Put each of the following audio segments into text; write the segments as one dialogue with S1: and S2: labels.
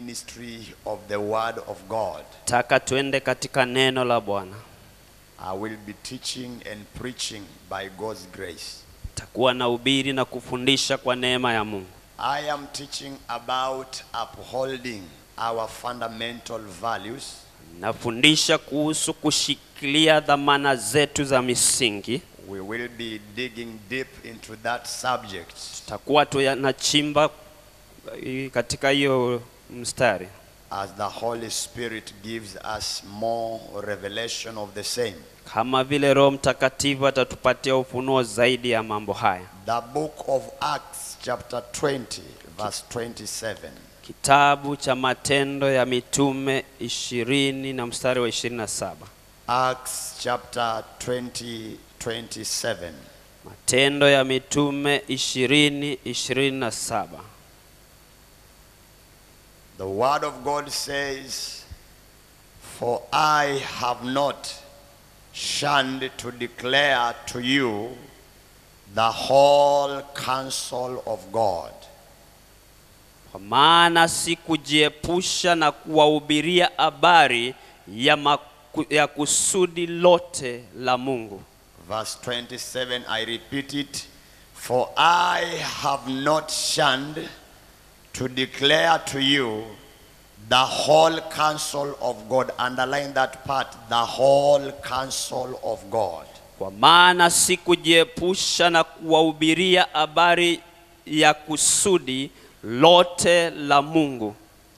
S1: ministry of the Word of God.
S2: taka twende katika neno la Bwana.
S1: I will be teaching and preaching by God's grace.
S2: Takuwa na ubiri na kufundisha kwa neema ya Mungu.
S1: I am teaching about upholding our fundamental values
S2: Nafundisha kuhusu kushikilia dhamana zetu za misingi.
S1: We will be digging deep into that subject.
S2: Takuwa tunachimba eh, katika hiyo mstari
S1: as the Holy Spirit gives us more revelation of the same.
S2: kama vile Roho Mtakatifu atatupatia ufunuo zaidi ya mambo haya.
S1: The book of Acts, chapter 20, verse 27.
S2: Kitabu cha Matendo ya Mitume ishirini na mstari wa ishirini na saba.
S1: Acts chapter 20, 27.
S2: Matendo ya Mitume ishirini ishirini na saba.
S1: The word of God says, For I have not shunned to declare to you the whole counsel of God.
S2: Kwa maana sikujiepusha na kuwahubiria habari ya, maku, ya kusudi lote la Mungu.
S1: Verse 27, I repeat it. For I have not shunned to declare to you the whole counsel of God. Underline that part, the whole counsel of God.
S2: Kwa maana sikujiepusha na kuwahubiria habari ya kusudi lote la Mungu.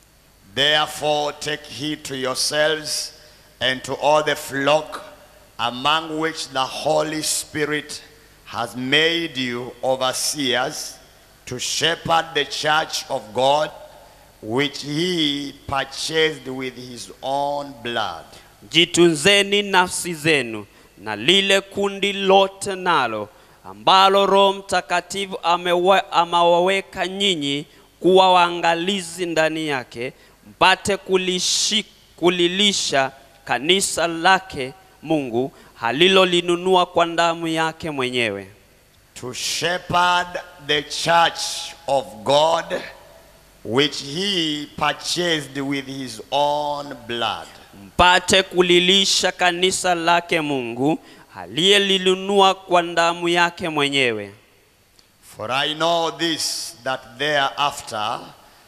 S1: Therefore, take heed to yourselves and to all the flock among which the Holy Spirit has made you overseers to shepherd the church of God, which he purchased with his own blood.
S2: Jitunzeni nafsi zenu na lile kundi lote nalo ambalo Roho Mtakatifu amewa- amewaweka nyinyi kuwa waangalizi ndani yake, mpate kulishi, kulilisha kanisa lake Mungu halilolinunua kwa damu yake mwenyewe,
S1: To shepherd the church of God, which he purchased with his own blood.
S2: mpate kulilisha kanisa lake Mungu aliyelinunua kwa damu yake mwenyewe.
S1: For I know this, that thereafter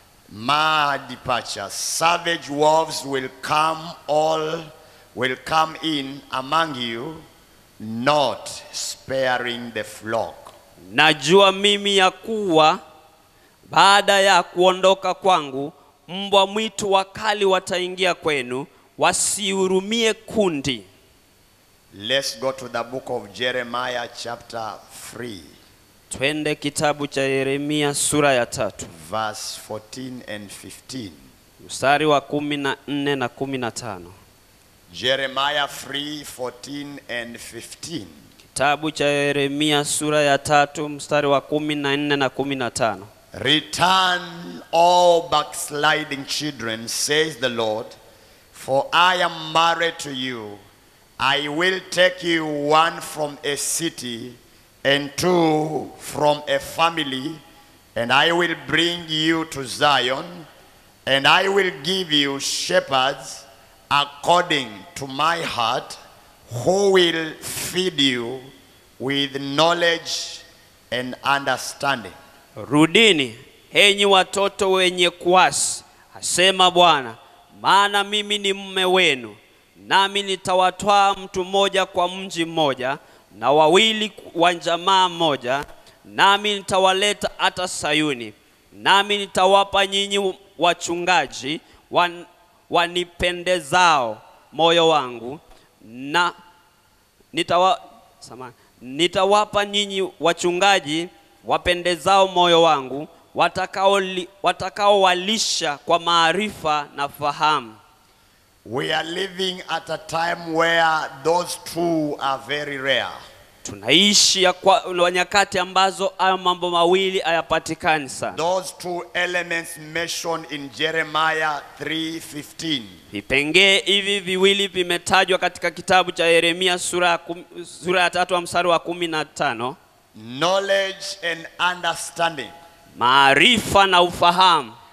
S1: my departure, savage wolves will come all will come in among you, not sparing the flock.
S2: Najua mimi ya kuwa baada ya kuondoka kwangu, mbwa mwitu wakali wataingia kwenu, wasihurumie kundi.
S1: Let's go to the book of Jeremiah, chapter 3,
S2: Twende kitabu cha Yeremia sura ya tatu
S1: verse 14 and 15.
S2: mstari wa kumi na nne na kumi na tano.
S1: Jeremiah 3, 14 and 15.
S2: Kitabu cha Yeremia sura ya tatu mstari wa kumi na nne na kumi na tano.
S1: Return, all backsliding children, says the Lord, for I am married to you. I will take you one from a city and two from a family, and I will bring you to Zion, and I will give you shepherds according to my heart, who will feed you with knowledge and understanding.
S2: Rudini enyi watoto wenye kuasi, asema Bwana, maana mimi ni mume wenu, nami nitawatwaa mtu mmoja kwa mji mmoja na wawili wa jamaa moja, nami nitawaleta hata Sayuni, nami nitawapa nyinyi wachungaji wan, wanipendezao moyo wangu na nitawa, samahani, nitawapa nyinyi wachungaji wapendezao moyo wangu watakaoli- watakaowalisha kwa maarifa na fahamu.
S1: We are living at a time where those two are very rare.
S2: Tunaishi ya kwa wa nyakati ambazo hayo mambo mawili hayapatikani sana.
S1: Those two elements mentioned in Jeremiah 3:15.
S2: Vipengee hivi viwili vimetajwa katika kitabu cha Yeremia sura ya, kum, sura ya tatu wa mstari wa kumi na tano
S1: Knowledge and understanding.
S2: maarifa na ufahamu.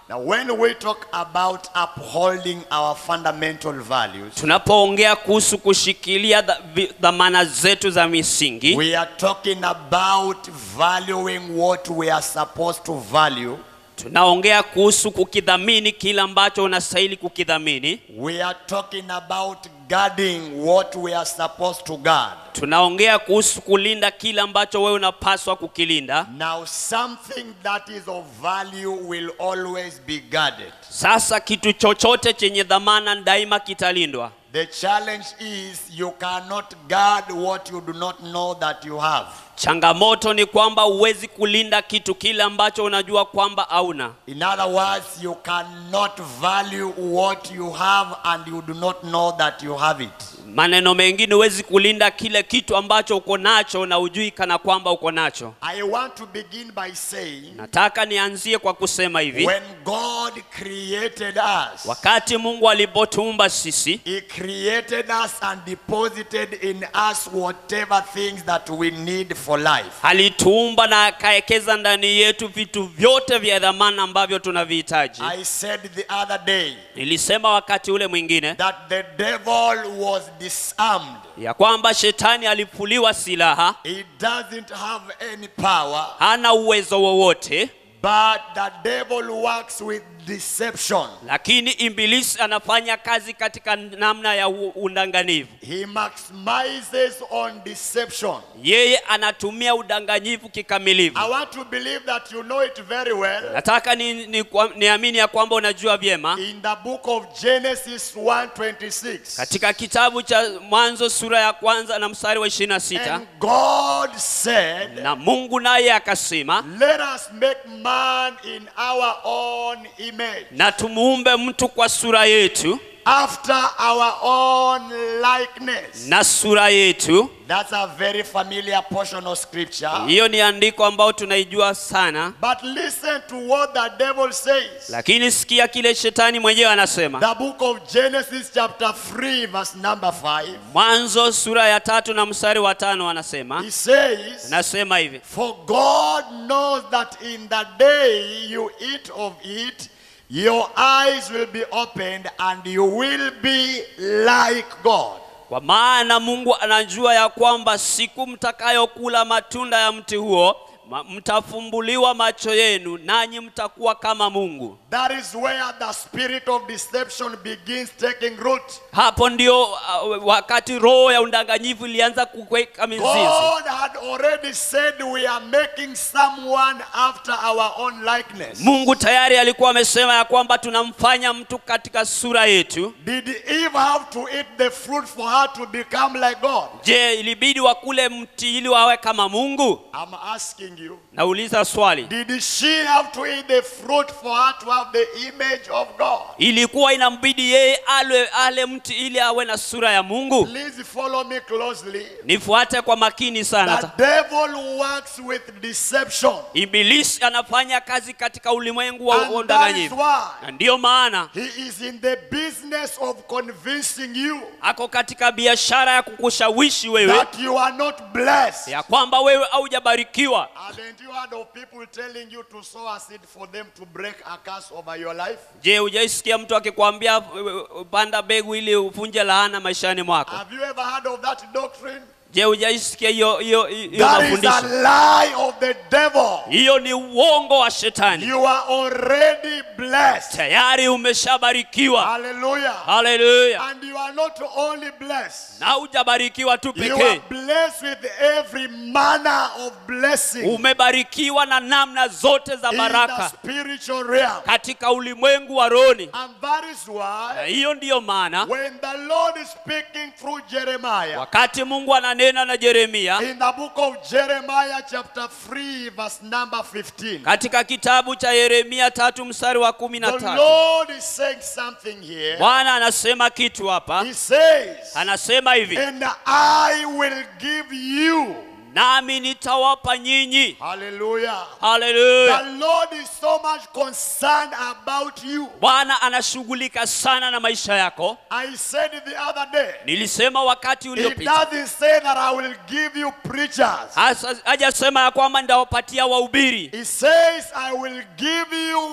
S1: Now, when we talk about upholding our fundamental values,
S2: tunapoongea kuhusu kushikilia dha- vi- dhamana zetu za misingi
S1: we are talking about valuing what we are supposed to value.
S2: tunaongea kuhusu kukidhamini kile ambacho unastahili kukidhamini
S1: We are talking about guarding what we are supposed to guard.
S2: tunaongea kuhusu kulinda kile ambacho wewe unapaswa kukilinda
S1: Now, something that is of value will always be guarded.
S2: sasa kitu chochote chenye dhamana daima kitalindwa
S1: The challenge is you cannot guard what you do not know that you have.
S2: changamoto ni kwamba huwezi kulinda kitu kile ambacho unajua kwamba hauna
S1: In other words, you cannot value what you have and you do not know that you have it.
S2: maneno mengine huwezi kulinda kile kitu ambacho uko nacho na ujui kana kwamba uko nacho
S1: I want to begin by saying
S2: nataka nianzie kwa kusema hivi
S1: when God created us,
S2: wakati mungu alipotuumba sisi
S1: He created us and deposited in us whatever things that we need for life.
S2: alituumba na akaekeza ndani yetu vitu vyote vya dhamana ambavyo tunavihitaji
S1: I said the other day
S2: nilisema wakati ule mwingine
S1: that the devil was disarmed.
S2: ya kwamba shetani alifuliwa silaha
S1: He doesn't have any power,
S2: hana uwezo wowote
S1: but the devil works with deception.
S2: lakini ibilisi anafanya kazi katika namna ya u- undanganyifu
S1: He maximizes on deception.
S2: yeye anatumia udanganyifu kikamilifu
S1: I want to believe that you know it very well.
S2: nataka niamini ni, kwa- niamini ya kwamba unajua vyema
S1: In the book of Genesis 1:26.
S2: katika kitabu cha mwanzo sura ya kwanza na mstari wa 26
S1: And God said,
S2: na mungu naye akasema
S1: Let us make man in our own image,
S2: na tumuumbe mtu kwa sura yetu
S1: after our own likeness.
S2: na sura yetu
S1: That's a very familiar portion of scripture.
S2: hiyo ni andiko ambayo tunaijua sana
S1: But listen to what the devil says.
S2: lakini sikia kile shetani mwenyewe anasema
S1: The book of Genesis, chapter 3, verse number 5.
S2: mwanzo sura ya tatu na mstari wa tano anasema
S1: He says,
S2: anasema hivi
S1: For God knows that in the day you eat of it, your eyes will be opened and you will be like God.
S2: kwa maana mungu anajua ya kwamba siku mtakayokula matunda ya mti huo ma- mtafumbuliwa macho yenu nanyi mtakuwa kama mungu
S1: That is where the spirit of deception begins taking root.
S2: hapo ndio uh, wakati roho ya undanganyifu ilianza kuweka mizizi
S1: God had already said we are making someone after our own likeness.
S2: mungu tayari alikuwa amesema ya kwamba tunamfanya mtu katika sura yetu
S1: Did Eve have to eat the fruit for her to become like God?
S2: je ilibidi wakule mti ili wawe kama mungu
S1: I'm asking you.
S2: nauliza swali
S1: Did she have to eat the fruit for her to have the image of God?
S2: ilikuwa inambidi yeye ale, ale mti ili awe na sura ya mungu
S1: Please follow me closely.
S2: nifuate kwa makini sana
S1: The devil works with deception.
S2: ibilisi anafanya kazi katika ulimwengu wa wa
S1: And that is
S2: udanganyifu
S1: why
S2: na ndiyo maana
S1: he is in the business of convincing you
S2: ako katika biashara ya kukushawishi wewe
S1: that you are not blessed.
S2: ya kwamba wewe haujabarikiwa
S1: Haven't you heard of people telling you to sow a seed for them to break a curse over your life?
S2: je hujaisikia mtu akikwambia uh, panda mbegu ili uvunje laana maishani mwako
S1: Have you ever heard of that doctrine?
S2: je hujaisikia hiyo hiyo hiyo
S1: That is a
S2: mafundisho
S1: lie of the devil.
S2: hiyo ni uongo wa shetani
S1: You are already blessed.
S2: tayari umeshabarikiwa
S1: Hallelujah.
S2: haleluya
S1: And you are not only blessed,
S2: na hujabarikiwa tu
S1: you are
S2: pekee
S1: blessed with every manner of blessing
S2: umebarikiwa na namna zote za
S1: in the
S2: baraka
S1: spiritual realm.
S2: katika ulimwengu wa roni
S1: And that is
S2: na
S1: why
S2: hiyo ndiyo maana
S1: when the Lord is speaking through Jeremiah
S2: wakati mungu ananena na yeremia
S1: in the book of Jeremiah, chapter 3, verse number 15,
S2: katika kitabu cha yeremia tatu mstari wa kumi na
S1: the
S2: tatu
S1: Lord is saying something here.
S2: bwana anasema kitu hapa
S1: He says,
S2: anasema hivi
S1: And I will give you.
S2: nami nitawapa nyinyi
S1: Hallelujah.
S2: haleluya
S1: The Lord is so much concerned about you.
S2: bwana anashughulika sana na maisha yako
S1: I said it the other day.
S2: nilisema wakati
S1: He
S2: uliopita
S1: doesn't say that I will give you preachers.
S2: Hasa- hajasema ya kwamba nitawapatia wahubiri
S1: He says, I will give you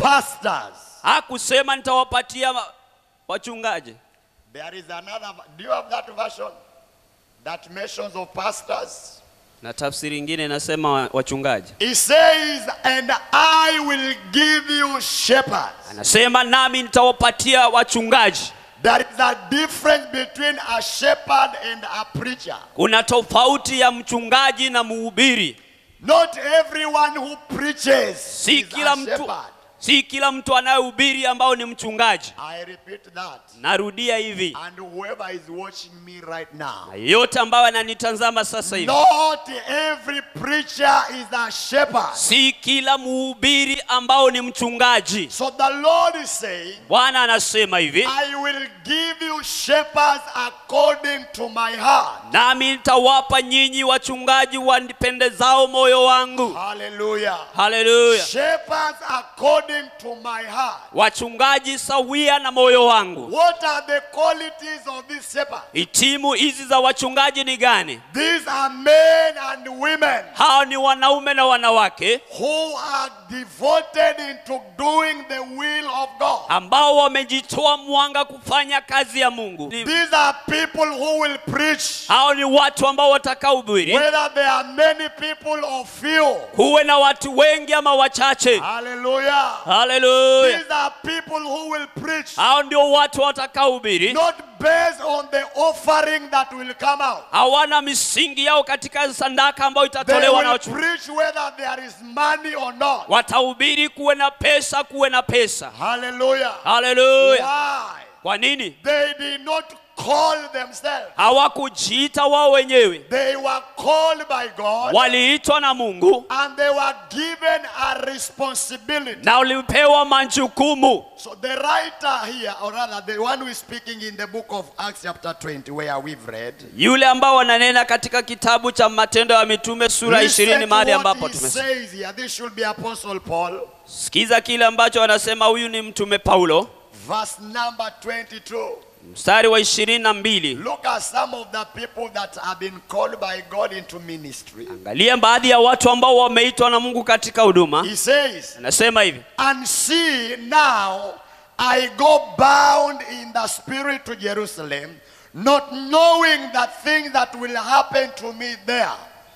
S1: pastors.
S2: hakusema nitawapatia ma- wachungaji
S1: There is another. Do you have that version? That mentions of pastors.
S2: na tafsiri ingine inasema wa- wachungaji
S1: He says, and I will give you shepherds.
S2: anasema nami nitawapatia wachungaji
S1: There is a difference between a shepherd and a preacher.
S2: kuna tofauti ya mchungaji na mhubiri
S1: Not everyone who preaches
S2: si
S1: is
S2: kila
S1: a
S2: mtu
S1: shepherd.
S2: si kila mtu anayehubiri ambao ni mchungaji
S1: I repeat that.
S2: narudia hivi
S1: And whoever is watching me right now,
S2: na yeyote ambayo ananitazama sasa hivi
S1: not every preacher is a shepherd.
S2: si kila mhubiri ambao ni mchungaji
S1: So the Lord is saying,
S2: bwana anasema hivi
S1: I will give you shepherds according to my heart.
S2: nami nitawapa nyinyi wachungaji wanipendezao moyo wangu
S1: Hallelujah.
S2: haleluya
S1: Shepherds according to my heart.
S2: wachungaji sawia na moyo wangu
S1: What are the qualities of this shepherd?
S2: hitimu hizi za wachungaji ni gani
S1: These are men and women
S2: hao ni wanaume na wanawake
S1: who are devoted into doing the will of God.
S2: ambao wamejitoa mwanga kufanya kazi ya mungu Ni-
S1: These are people who will preach,
S2: hao ni watu ambao watakaohubiri
S1: whether there are many people or few.
S2: kuwe na watu wengi ama wachache
S1: Hallelujah.
S2: haleluya
S1: These are people who will preach,
S2: hao ndio watu watakaohubiri
S1: not based on the offering that will come out.
S2: hawana misingi yao katika sandaka ambayo
S1: They
S2: itatolewa na
S1: will
S2: wachungaji
S1: preach whether there is money or not.
S2: watahubiri kuwe na pesa kuwe na pesa
S1: Hallelujah.
S2: haleluya
S1: Why?
S2: kwa nini
S1: They did not call themselves.
S2: hawakujiita wao wenyewe
S1: They were called by God
S2: waliitwa na mungu
S1: and they were given a responsibility.
S2: na walipewa majukumu
S1: So the writer here, or rather the one who is speaking in the book of Acts chapter 20 where we've read,
S2: yule ambao wananena katika kitabu cha matendo ya mitume sura
S1: listen
S2: ishirini
S1: to
S2: mahali
S1: what
S2: ambapo
S1: he
S2: tumesikia
S1: says here. This should be Apostle Paul,
S2: sikiza kile ambacho wanasema huyu ni mtume paulo
S1: verse number 22.
S2: mstari wa ishirini na mbili
S1: Look at some of the people that have been called by God into ministry.
S2: angalia baadhi ya watu ambao wameitwa na mungu katika huduma
S1: He says,
S2: anasema hivi
S1: And see, now I go bound in the spirit to Jerusalem, not knowing the things that will happen to me there.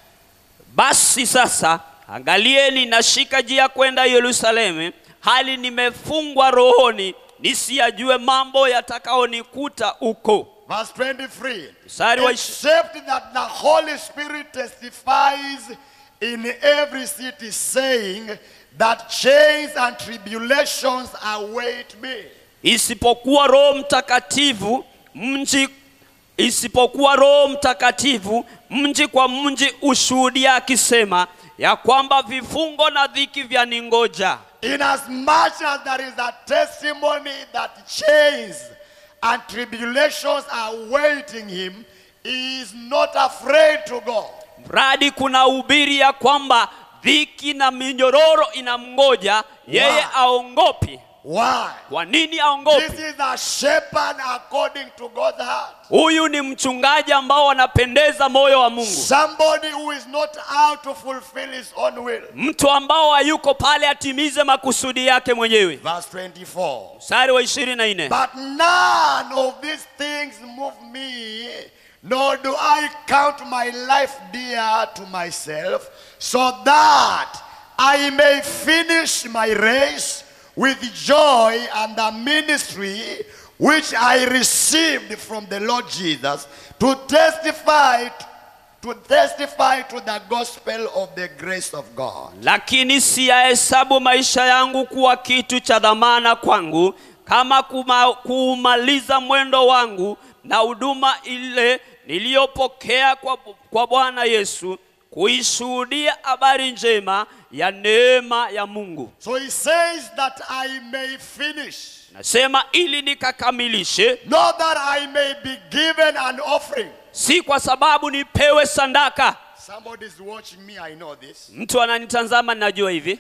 S2: basi sasa angalieni nashika njia kwenda yerusalemu hali nimefungwa rohoni nisiyajue mambo yatakaonikuta huko
S1: Verse 23.
S2: Mstari wa ishi-
S1: Except that the Holy Spirit testifies in every city, saying that chains and tribulations await me.
S2: isipokuwa roho mtakatifu mji isipokuwa roho mtakatifu mji kwa mji ushuhudia akisema ya kwamba vifungo na dhiki vya ningoja
S1: Inasmuch as there is a testimony that chains and tribulations are waiting him, he is not afraid to go.
S2: mradi kuna ubiri ya kwamba dhiki na minyororo inamngoja yeye
S1: Wow.
S2: aongopi
S1: Why?
S2: kwa nini
S1: This
S2: aongopi
S1: is a shepherd according to God's heart.
S2: huyu ni mchungaji ambao wanapendeza moyo wa mungu
S1: Somebody who is not out to fulfill his own will.
S2: mtu ambao hayuko pale atimize makusudi yake mwenyewe
S1: Verse 24.
S2: mstari wa ishirini na nne
S1: But none of these things move me, nor do I count my life dear to myself, so that I may finish my race with joy and the ministry which I received from the Lord Jesus to testify to testify to the gospel of the grace of God.
S2: lakini siyahesabu maisha yangu kuwa kitu cha dhamana kwangu kama kuma, kuumaliza mwendo wangu na huduma ile niliyopokea kwa, kwa bwana yesu kuishuhudia habari njema ya neema ya mungu
S1: So he says that I may finish.
S2: nasema ili nikakamilishe
S1: Not that I may be given an offering.
S2: si kwa sababu nipewe sandaka
S1: Somebody is watching me, I know this.
S2: mtu ananitazama ninajua hivi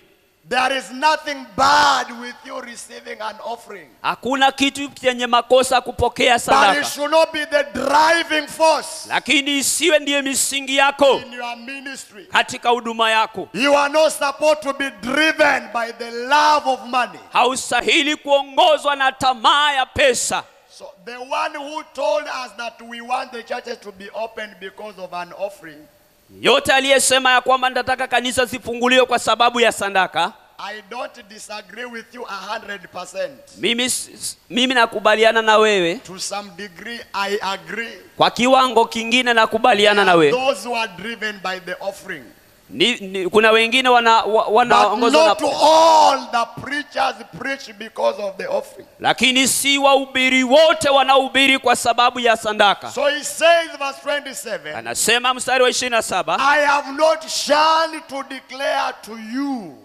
S1: There is nothing bad with you receiving an offering.
S2: hakuna kitu chenye makosa kupokea
S1: But it
S2: sadaka
S1: should not be the driving force
S2: lakini isiwe ndiye misingi yako
S1: in your ministry.
S2: katika huduma yako
S1: You are not supposed to be driven by the love of money.
S2: haustahili kuongozwa na tamaa ya pesa
S1: So the one who told us that we want the churches to be opened because of an offering,
S2: yote aliyesema ya kwamba nitataka kanisa zifunguliwe kwa sababu ya sadaka
S1: I don't disagree with you a hundred percent.
S2: mimi, s- mimi nakubaliana na wewe
S1: To some degree, I agree.
S2: kwa kiwango kingine nakubaliana na wewe
S1: Those who are driven by the offering.
S2: ni, ni, kuna wengine wana- wa-
S1: But
S2: wanaongozwa
S1: not
S2: na
S1: all the preachers preach because of the offering.
S2: lakini si wahubiri wote wanaohubiri kwa sababu ya sadaka
S1: So he says, verse 27,
S2: anasema mstari wa 27
S1: I have not shunned to declare to you.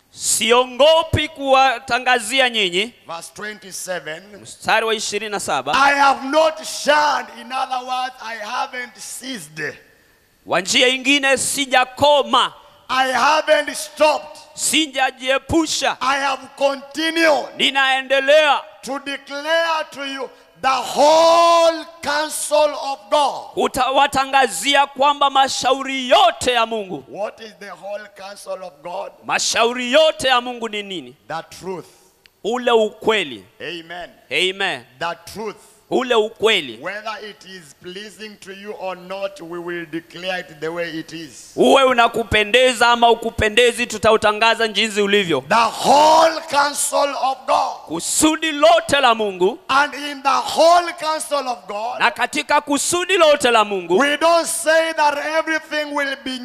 S2: siongopi kuwatangazia nyinyi
S1: Verse 27,
S2: mstari wa 27
S1: I have not shunned. In other words, I haven't ceased.
S2: wa njia ingine sijakoma
S1: I haven't stopped.
S2: sijajiepusha
S1: I have continued
S2: ninaendelea
S1: to declare to you the whole counsel of God.
S2: utawatangazia kwamba mashauri yote ya mungu
S1: What is the whole counsel of God?
S2: mashauri yote ya mungu ni nini
S1: The truth.
S2: ule ukweli
S1: Amen.
S2: amen
S1: The truth.
S2: ule ukweli
S1: Whether it is pleasing to you or not, we will declare it the way it is.
S2: uwe unakupendeza ama ukupendezi tutautangaza jinsi ulivyo
S1: The whole counsel of God.
S2: kusudi lote la mungu
S1: And in the whole counsel of God,
S2: na katika kusudi lote la mungu
S1: we don't say that everything will be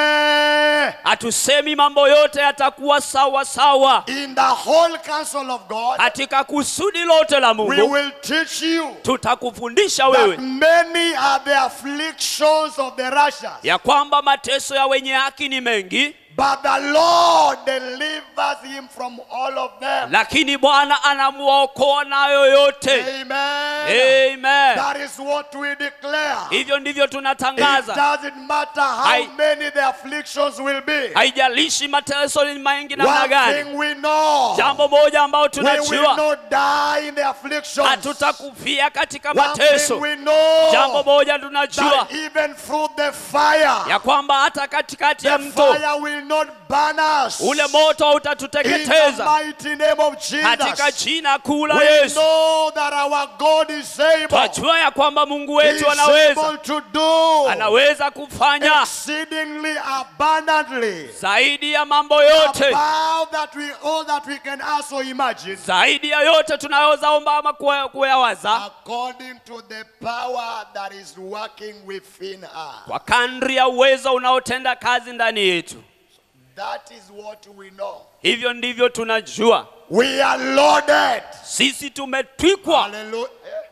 S1: new.
S2: hatusemi mambo yote yatakuwa sawa sawa
S1: In the whole counsel of God,
S2: katika kusudi lote la
S1: we
S2: mungu
S1: will teach you
S2: tutakufundisha
S1: that
S2: wewe
S1: many are the afflictions of the righteous,
S2: ya kwamba mateso ya wenye haki ni mengi
S1: but the Lord delivers him from all of them.
S2: lakini bwana anamwokoa nayo yote
S1: Amen.
S2: amen
S1: That is what we declare.
S2: hivyo ndivyo
S1: It
S2: tunatangaza
S1: doesn't matter how
S2: Hai-
S1: many the afflictions will be.
S2: haijalishi mateso ni mengi namna
S1: One
S2: gani
S1: thing we know,
S2: jambo moja ambao
S1: we will
S2: tunajua
S1: not die in the afflictions.
S2: hatutakufia katika
S1: One thing
S2: mateso
S1: we know,
S2: jambo moja tunajua
S1: that even through the fire,
S2: ya kwamba hata katikati ya
S1: the
S2: mto
S1: fire will not burn us.
S2: ule moto
S1: in the
S2: hautatuteketeza
S1: mighty name of
S2: katika
S1: Jesus.
S2: jina kuu la
S1: We
S2: yesu
S1: know that our God is able.
S2: twajua ya kwamba mungu
S1: He
S2: wetu
S1: is
S2: anaweza
S1: able to do
S2: anaweza kufanya
S1: exceedingly abundantly
S2: zaidi ya mambo yote
S1: above that we all that we can also imagine
S2: zaidi ya yote tunayoweza omba ama kuya- kuyawaza
S1: according to the power that is working within us.
S2: kwa kadri ya uwezo unaotenda kazi ndani yetu
S1: That is what we know.
S2: hivyo ndivyo tunajua
S1: We are loaded.
S2: sisi tumetwikwa
S1: Hallelujah.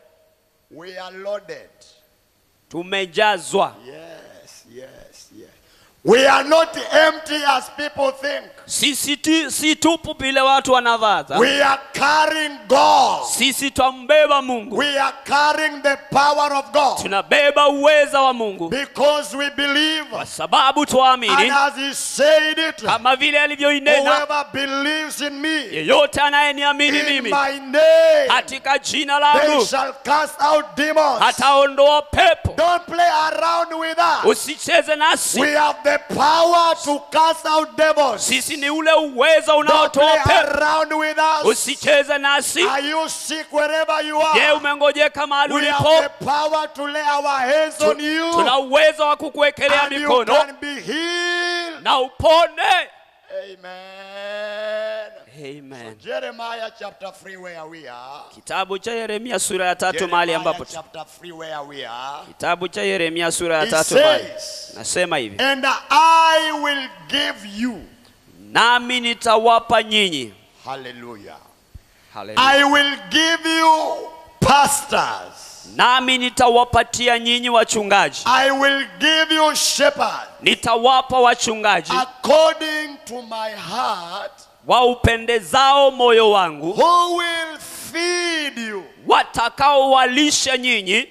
S1: We are loaded.
S2: tumejazwa
S1: Yes, yes, yes. We are not empty as people think.
S2: sisi ti, si tupu vile watu wanavaza
S1: We are carrying God.
S2: sisi twambeba mungu
S1: We are carrying the power of God
S2: tunabeba uweza wa mungu
S1: because we believe.
S2: kwa sababu
S1: And
S2: twaamini
S1: as He said it,
S2: kama vile alivyoinena
S1: whoever believes in me,
S2: yeyote anayeniamini
S1: in
S2: mimi
S1: my name,
S2: katika jina
S1: they
S2: langu
S1: shall cast out demons.
S2: ataondoa pepo
S1: Don't play around with us.
S2: usicheze nasi
S1: We have the power to cast out devils.
S2: sisi ni ule uwezo
S1: Don't play
S2: unaotoa pepo
S1: around with us.
S2: usicheze nasi
S1: Are you sick wherever you
S2: je
S1: are?
S2: umengojeka mahali
S1: We have
S2: ulipo
S1: the power to lay our hands on you
S2: tuna uwezo wa kukuwekelea
S1: and you
S2: mikono
S1: can be healed.
S2: na upone
S1: Amen.
S2: Amen.
S1: Jeremiah chapter 3 where we are.
S2: kitabu cha yeremia sura ya tatu mahali
S1: Jeremiah
S2: ambapo
S1: chapter 3 where we are.
S2: kitabu cha yeremia sura ya
S1: It
S2: tatu mahali
S1: says,
S2: nasema hivi
S1: And I will give you.
S2: nami nitawapa nyinyi
S1: Hallelujah.
S2: Hallelujah.
S1: I will give you pastors.
S2: nami nitawapatia nyinyi wachungaji
S1: I will give you shepherds
S2: nitawapa wachungaji
S1: according to my heart
S2: waupendezao moyo wangu
S1: who will feed you.
S2: watakaowalisha nyinyi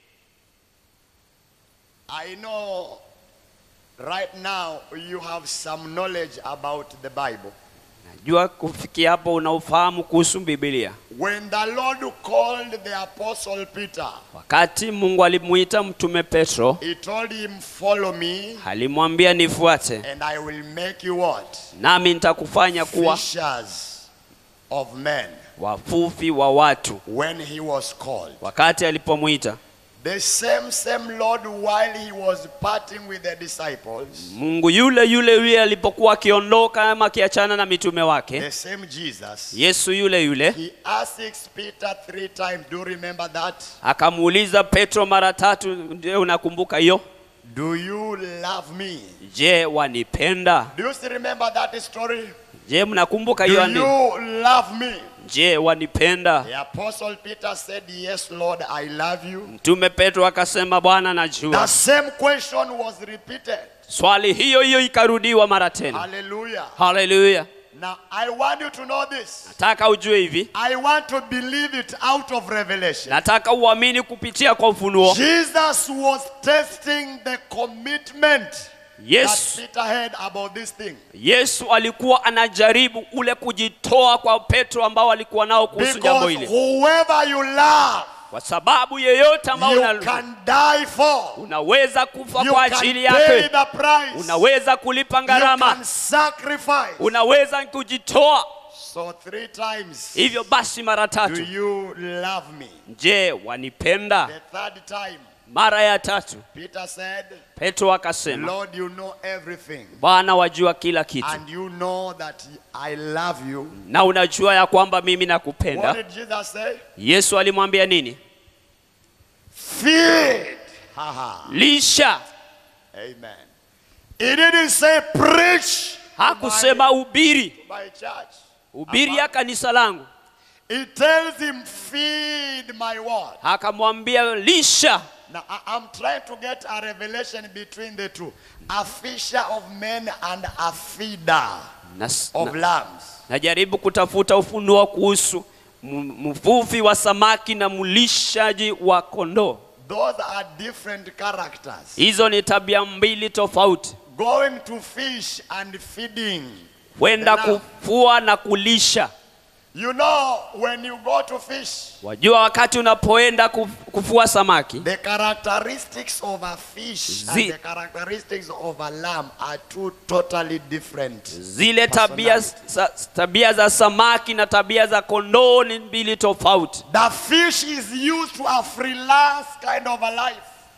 S1: I know right now you have some knowledge about the Bible.
S2: najua kufikia hapo unaofahamu kuhusu bibilia
S1: When the Lord called the apostle Peter,
S2: wakati mungu alimuita mtume petro
S1: he told him, Follow me,
S2: alimwambia nifuate
S1: and I will make you what?
S2: nami nitakufanya kuwa
S1: Fishers of men.
S2: wafufi wa watu
S1: When he was called.
S2: wakati alipomwita
S1: The same, same Lord, while he was parting with the disciples,
S2: mungu yule yule yule alipokuwa akiondoka ama akiachana na mitume wake
S1: the same Jesus,
S2: yesu yule yule
S1: he asks Peter three times. Do you remember that?
S2: akamuuliza petro mara tatu ndio unakumbuka hiyo
S1: Do you love me?
S2: je wanipenda
S1: Do you still remember that story?
S2: je mnakumbuka
S1: Do
S2: hiyo andiko
S1: you love me?
S2: je wanipenda
S1: The apostle Peter said, Yes, Lord, I love you.
S2: mtume petro akasema bwana
S1: The
S2: najua
S1: same question was repeated.
S2: swali hiyo hiyo ikarudiwa mara tena
S1: Hallelujah.
S2: haleluya
S1: Now, I want you to know this.
S2: nataka ujue hivi
S1: I want to believe it out of revelation.
S2: nataka uamini kupitia kwa ufunuo
S1: Jesus was testing the commitment
S2: yesu
S1: that Peter had about this thing.
S2: yesu alikuwa anajaribu ule kujitoa kwa petro ambao alikuwa nao kuhusu jambo
S1: Because
S2: hili
S1: whoever you love,
S2: kwa sababu yeyote ambao
S1: you
S2: una,
S1: can die for.
S2: unaweza kufa
S1: You
S2: kwa
S1: can
S2: ajili
S1: pay
S2: yake
S1: the price.
S2: unaweza kulipa
S1: You
S2: gharama
S1: can sacrifice.
S2: unaweza kujitoa
S1: So three times.
S2: hivyo basi mara
S1: Do
S2: tatu
S1: you love me?
S2: je wanipenda
S1: The third time,
S2: mara ya tatu
S1: Peter said,
S2: petro akasema
S1: Lord, you know everything.
S2: bwana wajua kila kitu
S1: And you know that I love you.
S2: na unajua ya kwamba mimi
S1: What
S2: nakupenda
S1: did Jesus say?
S2: yesu alimwambia nini
S1: Feed. Haha.
S2: lisha
S1: Amen. He didn't say preach
S2: hakusema ubiri
S1: by church.
S2: ubiri ya kanisa langu
S1: He tells him, feed my word.
S2: akamwambia lisha
S1: Now, I- I'm trying to get a revelation between the two. A fisher of men and a feeder
S2: na,
S1: of
S2: na,
S1: lambs.
S2: najaribu kutafuta ufunuo kuhusu m- mvuvi wa samaki na mlishaji wa kondoo
S1: Those are different characters.
S2: hizo ni tabia mbili tofauti
S1: Going to fish and feeding.
S2: kwenda
S1: Tena.
S2: kufua na kulisha
S1: You know, when you go to fish,
S2: wajua wakati unapoenda kuf- kufua samaki
S1: the characteristics of a fish
S2: Zi-
S1: and the characteristics of a lamb are two totally different.
S2: zile tabia, sa, tabia za samaki na tabia za kondoo ni mbili tofauti
S1: The fish is used to a freelance kind of a life.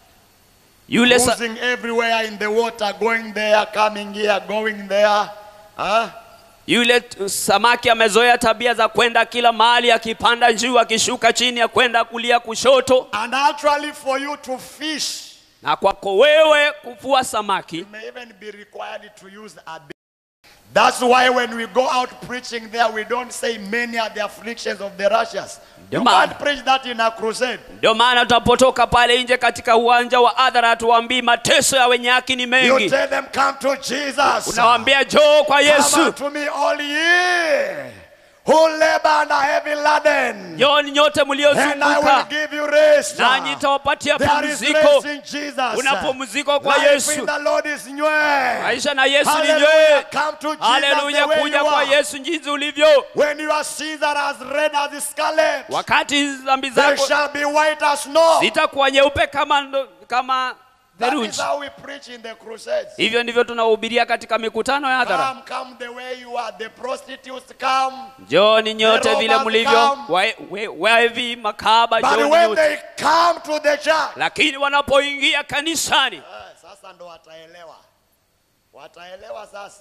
S2: yule sa,
S1: Cruising everywhere in the water, going there, coming here, going there. Huh?
S2: yule t- samaki amezoea tabia za kwenda kila mahali akipanda juu akishuka chini ya kwenda kulia kushoto
S1: And actually, for you to fish,
S2: na kwako wewe kuvua samaki
S1: you may even be required to use a bait. That's why when we go out preaching there, we don't say many are the afflictions of the righteous. You
S2: Ndio maana-
S1: can't preach that in a crusade.
S2: ndio maana tunapotoka pale nje katika uwanja wa adhara hatuwaambii mateso ya wenye haki ni
S1: You
S2: mengi
S1: tell them, come to Jesus.
S2: unawaambia joo kwa
S1: Come
S2: yesu
S1: unto me all ye who labor and are heavy laden,
S2: joni nyote
S1: and I will
S2: mliozunguka
S1: give you rest.
S2: nanyi nitawapatia
S1: There is
S2: pumziko
S1: rest in Jesus.
S2: kuna pumziko kwa
S1: Life
S2: yesu
S1: in the Lord is new.
S2: maisha na yesu ni
S1: Hallelujah.
S2: nywee
S1: Come to Jesus
S2: haleluya
S1: the way
S2: kuja
S1: you
S2: kwa
S1: are.
S2: yesu jinsi ulivyo
S1: When your sins are as red as scarlet,
S2: wakati dhambi
S1: they
S2: zako
S1: shall be white as snow.
S2: zitakuwa nyeupe kama, ndo- kama
S1: That is
S2: theluji
S1: how we preach in the crusades.
S2: hivyo ndivyo tunahubiria katika mikutano ya hadhara
S1: Come, come the way you are. The prostitutes come.
S2: njoni nyote
S1: The
S2: vile
S1: robbers
S2: mlivyo
S1: come.
S2: we- we- wevi makaba
S1: But
S2: njoni
S1: when
S2: nyote
S1: they come to the church,
S2: lakini wanapoingia kanisani
S1: Eh, sasa ndo wataelewa wataelewa sasa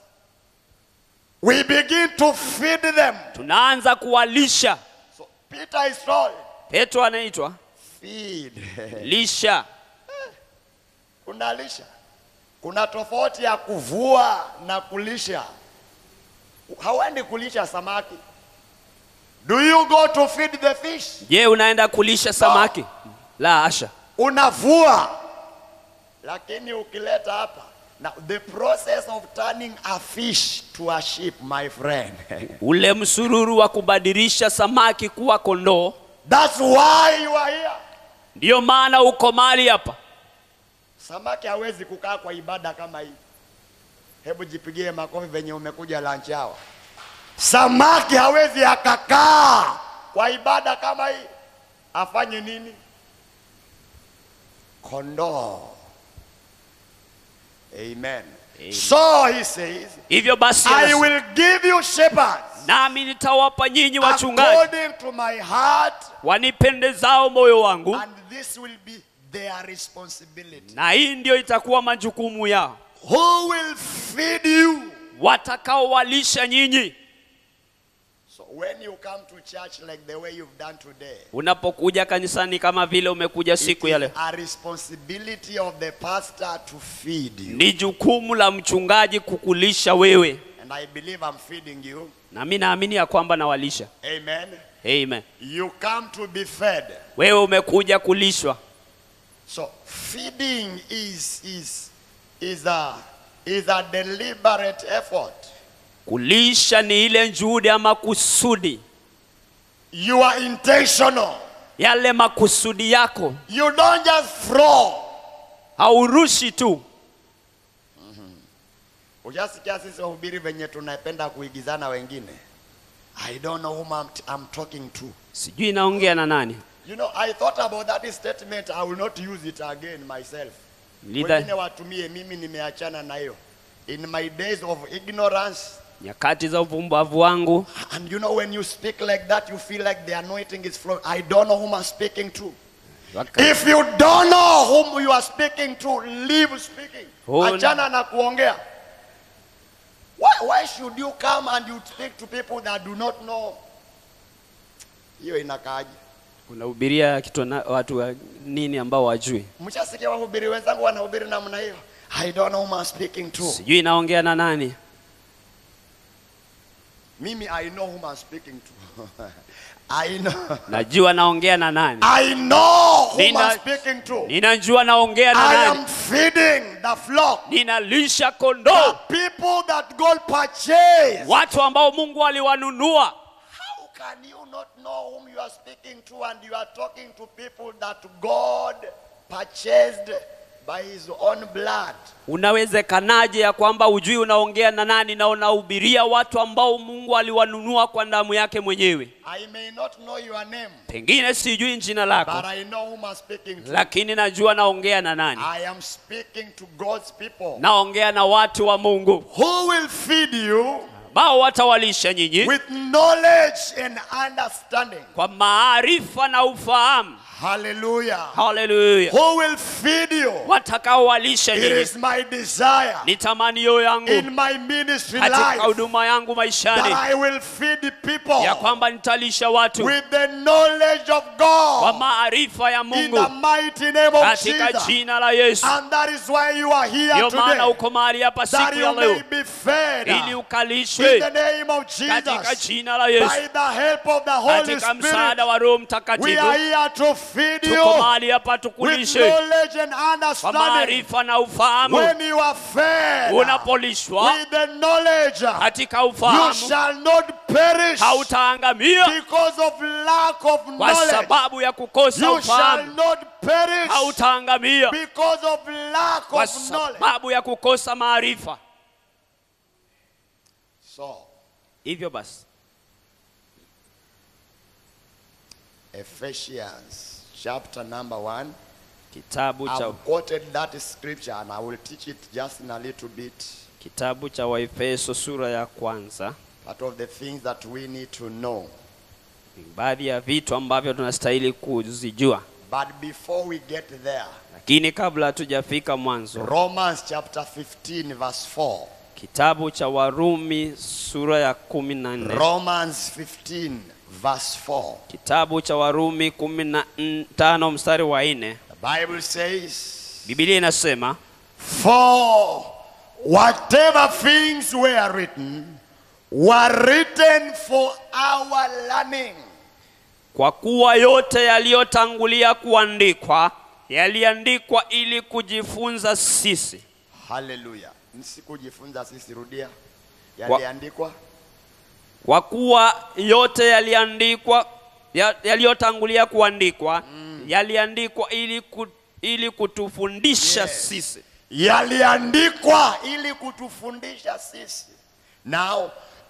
S1: we begin to feed them
S2: tunaanza kuwalisha
S1: so peter is told
S2: petro anaitwa
S1: feed
S2: lisha
S1: unalisha kuna tofauti ya kuvua na kulisha hauendi kulisha samaki do you go to feed the fish
S2: je unaenda kulisha samaki la asha
S1: unavua lakini ukileta hapa now the process of turning a fish to a sheep my friend
S2: ule msururu wa kubadilisha samaki kuwa kondoo
S1: that's why you are here
S2: ndiyo maana uko mali hapa
S1: samaki hawezi kukaa kwa ibada kama hii hebu jipigie makofi venye umekuja lunch hour Samaki hawezi akakaa kwa ibada kama hii, afanye nini? Kondoo. Amen.
S2: Amen.
S1: So he says,
S2: hivyo basi
S1: I
S2: anasema,
S1: will give you shepherds
S2: nami nitawapa nyinyi wachungaji
S1: according to my heart,
S2: wanipendezao moyo wangu
S1: and this will be their responsibility.
S2: na hii ndio itakuwa majukumu yao
S1: Who will feed you?
S2: watakaowalisha nyinyi
S1: So when you come to church like the way you've done today,
S2: unapokuja kanisani kama vile umekuja
S1: it
S2: siku ya leo
S1: is a responsibility of the pastor to feed you.
S2: ni jukumu la mchungaji kukulisha wewe
S1: And I believe I'm feeding you.
S2: na mi naamini ya kwamba nawalisha
S1: Amen.
S2: amen
S1: You come to be fed.
S2: wewe umekuja kulishwa
S1: So feeding is is is a is a deliberate effort.
S2: kulisha ni ile juhudi ama kusudi
S1: You are intentional.
S2: yale makusudi yako
S1: You don't just throw.
S2: haurushi tu
S1: Ujasikia sisi wahubiri venye tunapenda kuigizana wengine. I don't know whom I'm, I'm talking to.
S2: sijui naongea na nani
S1: You know, I thought about that statement. I will not use it again myself. Wengine
S2: Lidha,
S1: watumie, mimi nimeachana na hiyo. In my days of ignorance,
S2: nyakati za uvumbavu wangu
S1: and you know when you speak like that, you feel like the anointing is flowing. I don't know whom I'm speaking to.
S2: waka-
S1: If you don't know whom you are speaking to, leave speaking.
S2: Oh,
S1: Achana na kuongea. Why, why should you come and you speak to people that do not know? Hiyo inakaaje?
S2: unahubiria kitu na watu wa nini ambao wajui
S1: Mshasikia wahubiri wenzangu wanahubiri namna hiyo. I don't know whom I'm speaking to.
S2: sijui naongea na nani
S1: Mimi I know whom I'm speaking to. I know.
S2: najua naongea na nani
S1: I know whom
S2: Nina-
S1: I'm speaking to.
S2: ninajua naongea na
S1: I
S2: nani
S1: am feeding the flock.
S2: ninalisha
S1: The
S2: kondoo
S1: people that God purchased.
S2: watu ambao mungu aliwanunua
S1: How can you not know whom you are speaking to and you are talking to people that God purchased by his own blood?
S2: unawezekanaje ya kwamba ujui unaongea na nani na unahubiria watu ambao mungu aliwanunua kwa damu yake mwenyewe
S1: I may not know your name,
S2: pengine sijui jina
S1: but
S2: lako
S1: I know whom I'm speaking to.
S2: lakini najua naongea na nani
S1: I am speaking to God's people
S2: naongea na watu wa mungu
S1: who will feed you
S2: ambao watawalisha nyinyi
S1: with knowledge and understanding.
S2: kwa maarifa na ufahamu
S1: Hallelujah.
S2: haleluya
S1: Who will feed you?
S2: watakaowalisha
S1: It
S2: nyinyi
S1: is my desire
S2: ni tamanio yangu
S1: in my ministry
S2: katika
S1: life
S2: huduma yangu
S1: that
S2: maishani
S1: I will feed people
S2: ya kwamba nitalisha watu
S1: with the knowledge of
S2: kwa
S1: God
S2: maarifa ya
S1: in
S2: mungu
S1: the mighty name of
S2: katika
S1: Jesus.
S2: jina la yesu
S1: And that is why you are here
S2: ndio maana
S1: today.
S2: uko mahali hapa
S1: That
S2: siku ya
S1: you may
S2: leo
S1: be fed
S2: ili
S1: in
S2: ukalishwe
S1: the name of
S2: katika
S1: Jesus.
S2: jina la yesu
S1: By the help of the Holy
S2: katika msaada
S1: Spirit,
S2: wa roho
S1: we
S2: mtakatifu
S1: are here to feed
S2: tuko
S1: you
S2: mahali hapa
S1: with
S2: tukulishe
S1: knowledge and
S2: kwa
S1: understanding.
S2: maarifa na ufahamu
S1: When you are fed
S2: unapolishwa
S1: with the knowledge,
S2: katika
S1: you
S2: ufahamu
S1: shall not perish
S2: hautaangamia
S1: because of lack of
S2: kwa
S1: knowledge.
S2: sababu ya kukosa
S1: You shall
S2: ufahamu
S1: not perish
S2: hautaangamia
S1: because of lack
S2: kwa
S1: of knowledge.
S2: sababu ya kukosa maarifa
S1: So,
S2: hivyo basi
S1: Ephesians chapter number one.
S2: kitabu cha
S1: I've quoted that scripture and I will teach it just in a little bit.
S2: kitabu cha waefeso sura ya kwanza
S1: Part of the things that we need to know.
S2: ni baadhi ya vitu ambavyo tunastahili kuzijua
S1: But before we get there,
S2: lakini kabla hatujafika mwanzo
S1: Romans chapter 15, verse 4.
S2: kitabu cha warumi sura ya kumi na nne
S1: Romans 15, verse 4.
S2: kitabu cha warumi kumi na n- tano mstari wa nne
S1: The Bible says,
S2: bibilia inasema
S1: For whatever things were written were written for our learning.
S2: kwa kuwa yote yaliyotangulia kuandikwa yaliandikwa ili kujifunza sisi
S1: Hallelujah. Nisikujifunza sisi, rudia.
S2: Kwa-
S1: Yaliandikwa
S2: kwa kuwa yote yaliandikwa ya- yaliyotangulia kuandikwa yaliandikwa ili, ku, ili kutufundisha
S1: Yes.
S2: sisi
S1: yaliandikwa ili kutufundisha sisi. Now,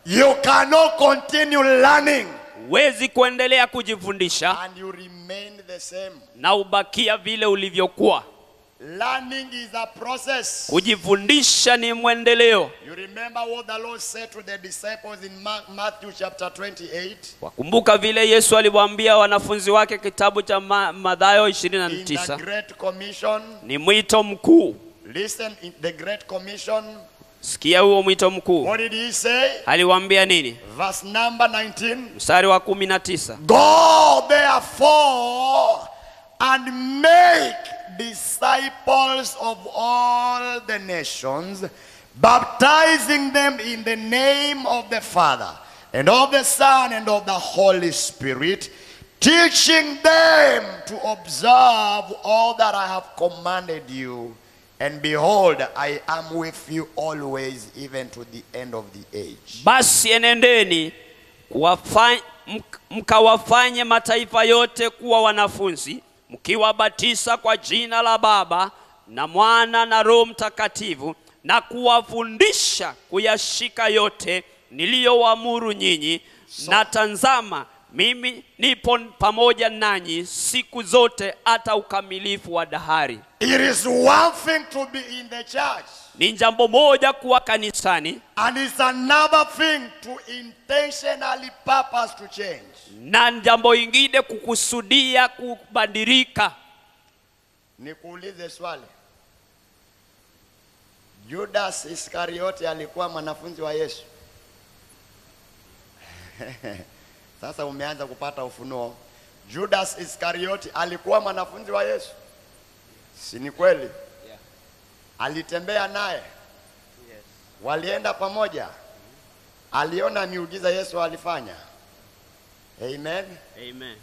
S1: you cannot continue learning
S2: huwezi kuendelea kujifundisha
S1: and you remain the same.
S2: na ubakia vile ulivyokuwa
S1: Learning is a process.
S2: kujifundisha ni mwendeleo
S1: You remember what the Lord said to the disciples in Ma- Matthew chapter 28?
S2: wakumbuka vile yesu aliwaambia wanafunzi wake kitabu cha Ma- madhayo
S1: In the
S2: 29
S1: Great Commission.
S2: ni mwito mkuu
S1: Listen, in the Great Commission,
S2: sikia huo mwito mkuu
S1: what did he say?
S2: aliwaambia nini
S1: Verse number 19.
S2: mstari wa 19
S1: Go therefore and make disciples of all the nations, baptizing them in the name of the Father and of the Son and of the Holy Spirit, teaching them to observe all that I have commanded you. And behold, I am with you always, even to the end of the age.
S2: basi enendeni kuwafa- mk- mkawafanye mataifa yote kuwa wanafunzi mkiwabatiza kwa jina la baba na mwana na roho mtakatifu na kuwafundisha kuyashika yote niliyowaamuru nyinyi na tanzama mimi nipo pamoja nanyi siku zote hata ukamilifu wa dahari
S1: It is one thing to be in the church.
S2: ni jambo moja kuwa kanisani
S1: And it's another thing to intentionally purpose to change.
S2: na jambo ingine kukusudia kubadilika
S1: Nikuulize swali. Judas Iskariote alikuwa mwanafunzi wa Yesu. Sasa umeanza kupata ufunuo. Judas Iskariote alikuwa mwanafunzi wa Yesu. Si ni kweli? Alitembea naye. Walienda pamoja. Aliona miujiza Yesu alifanya. Amen.
S2: Amen.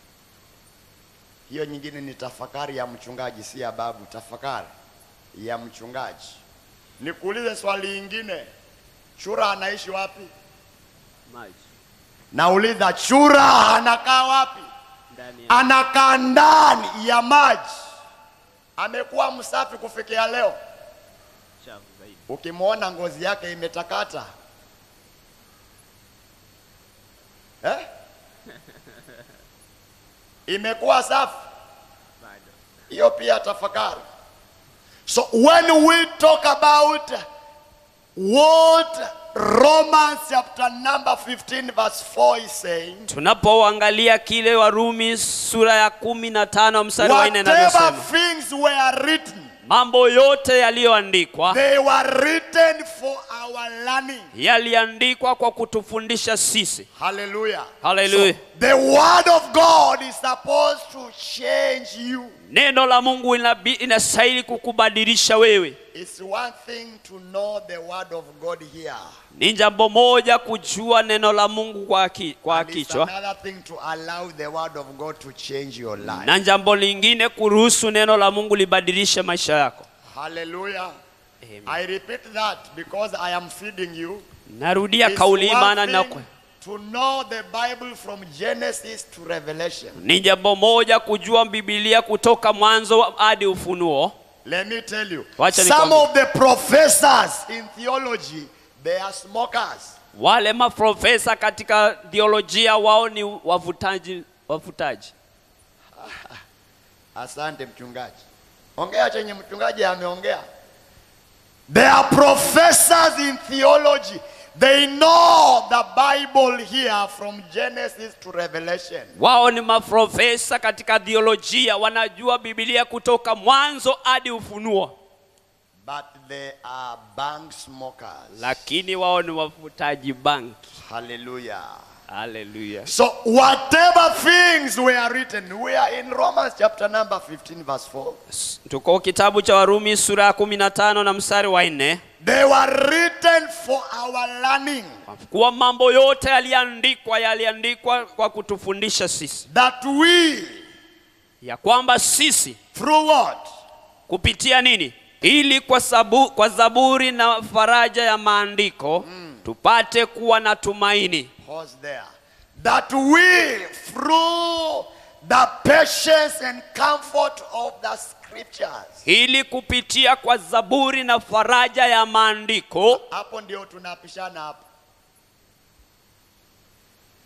S1: Hiyo nyingine ni tafakari ya mchungaji, si ya babu. Tafakari ya mchungaji. Nikuulize swali lingine, chura anaishi wapi?
S2: Maji
S1: Nauliza, chura anakaa wapi?
S2: ndani ya
S1: Anakaa ndani ya maji. Amekuwa msafi kufikia leo.
S2: chafu zaidi.
S1: Ukimwona ngozi yake imetakata eh? imekuwa safi
S2: Bado.
S1: hiyo pia tafakari so when we talk about what romans chapter number 15 verse 4 is saying
S2: Tunapoangalia kile Warumi sura ya kumi na tano mstari wa nne
S1: whatever
S2: inavyosema,
S1: things were written
S2: mambo yote yaliyoandikwa
S1: they were written for our learning
S2: yaliandikwa kwa kutufundisha sisi.
S1: hallelujah
S2: Hallelujah.
S1: So, the word of god is supposed to change you
S2: Neno la Mungu inabi- inastahili kukubadilisha wewe.
S1: it's one thing to know the word of god here
S2: Ni jambo moja kujua neno la Mungu kwa, ki, kwa
S1: And it's
S2: kichwa
S1: another thing to allow the word of god to change your life
S2: na jambo lingine kuruhusu neno la Mungu libadilishe maisha yako.
S1: Hallelujah.
S2: Amen.
S1: I repeat that because I am feeding you.
S2: Narudia
S1: It's
S2: kauli hii
S1: one
S2: maana
S1: thing
S2: nakwe
S1: to know the Bible from Genesis to Revelation.
S2: ni jambo moja kujua Biblia kutoka mwanzo hadi Ufunuo.
S1: Let me tell you.
S2: Wacha
S1: Some
S2: nikwambie.
S1: of the professors in theology, they are smokers.
S2: Wale maprofesa katika theolojia wao ni wavutaji, wavutaji.
S1: Asante mchungaji. Ongea chenye mchungaji ameongea. They are professors in theology. They know the Bible here from Genesis to Revelation.
S2: Wao ni maprofesa katika theolojia, wanajua Biblia kutoka mwanzo hadi Ufunuo,
S1: But they are bank smokers.
S2: lakini wao ni wavutaji banki.
S1: Hallelujah.
S2: Haleluya!
S1: So whatever things were written, we are in Romans chapter number 15 verse 4.
S2: Tuko kitabu cha Warumi sura ya kumi na tano na mstari wa nne
S1: They were written for our learning,
S2: kuwa mambo yote yaliandikwa yaliandikwa kwa kutufundisha sisi,
S1: that we,
S2: ya kwamba sisi
S1: through what?
S2: kupitia nini? Ili kwa, sabu, kwa zaburi na faraja ya maandiko tupate kuwa na tumaini,
S1: Pause there. That we, through the patience and comfort of the scriptures.
S2: ili kupitia kwa zaburi na faraja ya maandiko
S1: Hapo ndio tunapishana hapo.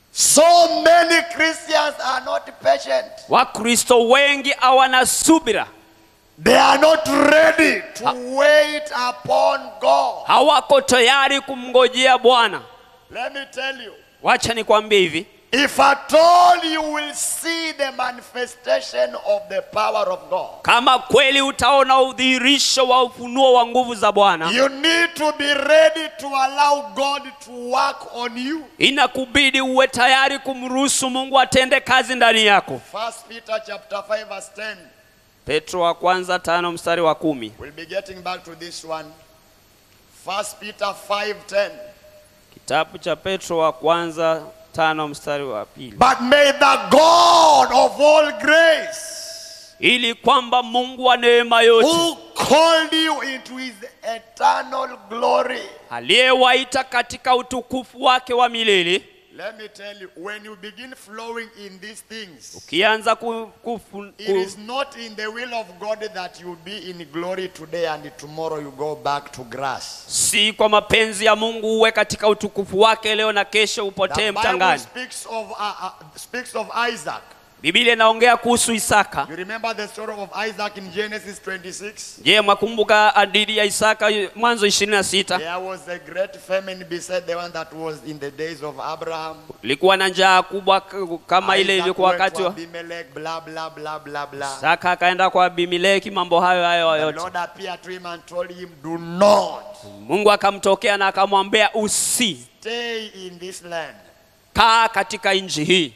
S1: So many Christians are not patient.
S2: wakristo wengi hawana subira
S1: They are not ready to wait upon God.
S2: hawako tayari kumngojea bwana
S1: Let me tell you.
S2: wacha nikwambie hivi
S1: If at all you will see the manifestation of the power of God,
S2: kama kweli utaona udhihirisho wa ufunuo wa nguvu za bwana
S1: you need to be ready to allow God to work on you.
S2: inakubidi uwe tayari kumruhusu mungu atende kazi ndani yako
S1: First Peter chapter 5 verse 10.
S2: petro wa kwanza tano mstari wa kumi
S1: We'll be getting back to this one. First Peter 5:10.
S2: kitabu cha petro wa kwanza tano mstari wa pili
S1: But may the God of all grace,
S2: ili kwamba mungu wa neema yote
S1: who called you into his eternal glory.
S2: aliyewaita katika utukufu wake wa milele
S1: Let me tell you, when you begin flowing in these things,
S2: ukianza ku, kufu,
S1: it
S2: ku,
S1: is not in the will of God that you be in glory today and tomorrow you go back to grass.
S2: si kwa mapenzi ya mungu uwe katika utukufu wake leo na kesho
S1: The
S2: upotee
S1: Bible
S2: mchangani
S1: speaks of, uh, uh, speaks of Isaac.
S2: bibilia inaongea kuhusu isaka
S1: You remember the story of Isaac in Genesis 26?
S2: je mwakumbuka hadithi ya isaka mwanzo 26
S1: There was a great famine beside the one that was in the days of Abraham.
S2: ilikuwa na njaa kubwa k- kama ile
S1: Isaac
S2: ilikuwa
S1: went
S2: wakati
S1: to
S2: wa
S1: Abimelech, blah, blah, blah, blah, blah.
S2: isaka akaenda kwa abimeleki mambo hayo hayo
S1: The
S2: yote
S1: Lord appeared to him and told him, Do not
S2: mungu akamtokea na akamwambia usi
S1: stay in this land.
S2: kaa katika nchi hii